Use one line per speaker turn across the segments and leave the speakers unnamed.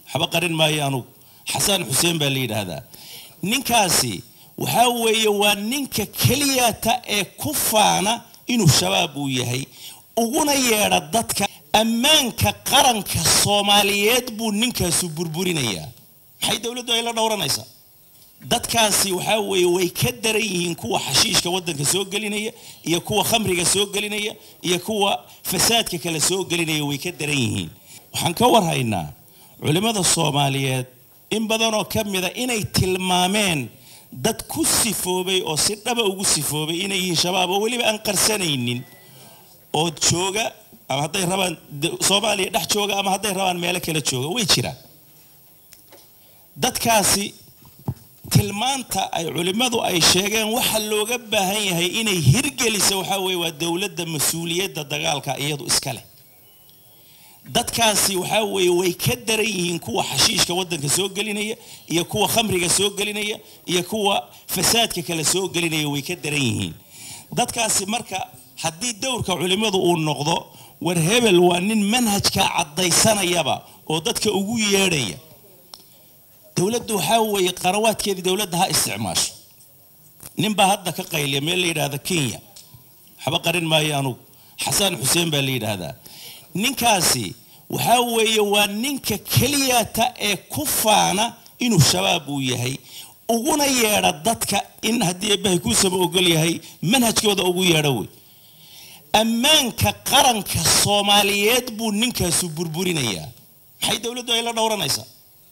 waxba qarin maayo anugu xasan xuseen baa la yidhaahdaa ninkaasi waxaa weeye waa ninka keliyata ee ku faana inuu shabaab uu yahay uguna yeedha dadka ammaanka qaranka soomaaliyeed buu ninkaasu burburinayaa maxay dowladdu ay la dhowranaysaa dadkaasi waxaa weeye way ka daran yihiin kuwa xashiishka waddanka soo gelinaya iyo kuwa khamriga soo gelinaya iyo kuwa fasaadka kale soo gelinaya way ka daran yihiin waxaan ka warhaynaa culimmada soomaaliyeed in badanoo ka mida inay tilmaameen dad ku sifoobay oo si dhaba ugu sifoobay inay yihiin shabaab oo weliba aan qarsanaynin oo jooga ama hadday rabaan soomaaliya dhex jooga ama hadday rabaan meelo kale jooga way jiraan dadkaasi tilmaanta ay culimmadu ay sheegeen waxa looga baahan yahay inay hirgelisa waxaa weeye waa dowladda mas-uuliyadda dagaalka iyadu iska leh dadkaasi waxaa weeye way ka daran yihiin kuwa xashiishka waddanka soo gelinaya iyo kuwa khamriga soo gelinaya iyo kuwa fasaadka kale soo gelinaya way ka daran yihiin dadkaasi marka haddii dowrka culimmadu uu noqdo war hebel waa nin manhajka caddaysanayaba oo dadka ugu yeedhaya dowladdu waxaa weeye qarawaadkeedii dowladda ha isticmaasho ninbaa hadda ka qayliya meel la yidhaahda kenya waxba qarin maayo anugu xasan xuseen baa la yidhaahdaa ninkaasi waxaa weeye waa ninka keliyata ee ku faana inuu shabaab uu yahay uguna yeedha dadka in haddii eebbahay kuusaba ogol yahay manhajkooda ugu yeedho wey ammaanka qaranka soomaaliyeed buu ninkaasu burburinayaa maxay dowladdu ay la dhowranaysaa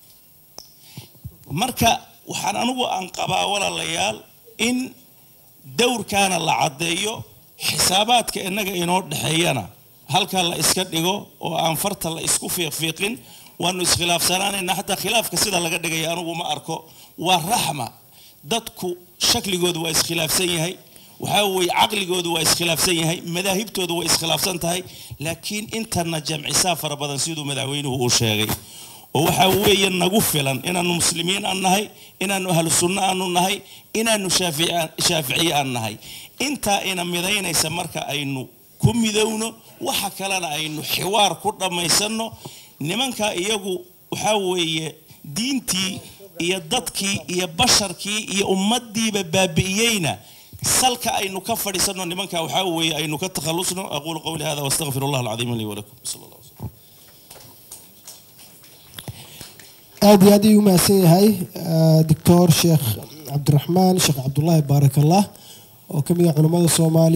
marka waxaan anigu aan qabaa walaalayaal in dowrkaana la caddeeyo xisaabaadka innaga inoo dhexeeyana halka la iska dhigo oo aan farta la isku fiiqfiiqin waanu iskhilaafsanaanayna xataa khilaafka sida laga dhigaya anigu ma arko waa raxma dadku shakligoodu waa iskhilaafsan yahay waxaa weeye caqligoodu waa iskhilaafsan yahay madaahibtoodu waa iskhilaafsan tahay laakiin intana jamcisaa fara badan siduu madaxweynuhu uu sheegay oo waxaa weeye nagu filan inaanu muslimiin aan nahay inaanu ahlu sunno aanu nahay inaanu shaaficiye aan nahay intaa ina midaynaysa marka aynu ku midowno waxa kalena aynu xiwaar ku dhammaysanno nimanka iyagu waxaa weeye diintii iyo dadkii iyo basharkii iyo ummaddiiba baabi'iyeyna salka aynu ka fadhiisanno nimanka waxaa weeye aynu ka takhallusno aquulu qawli hada waastaqfir allah alcadiim lii walakum sal allah
aad iyo aad ayuu umahadsan yahay doctor sheekh cabdiraxmaan sheekh cabdullaahi baarak allah oo ka mid ah culammada soomaaliya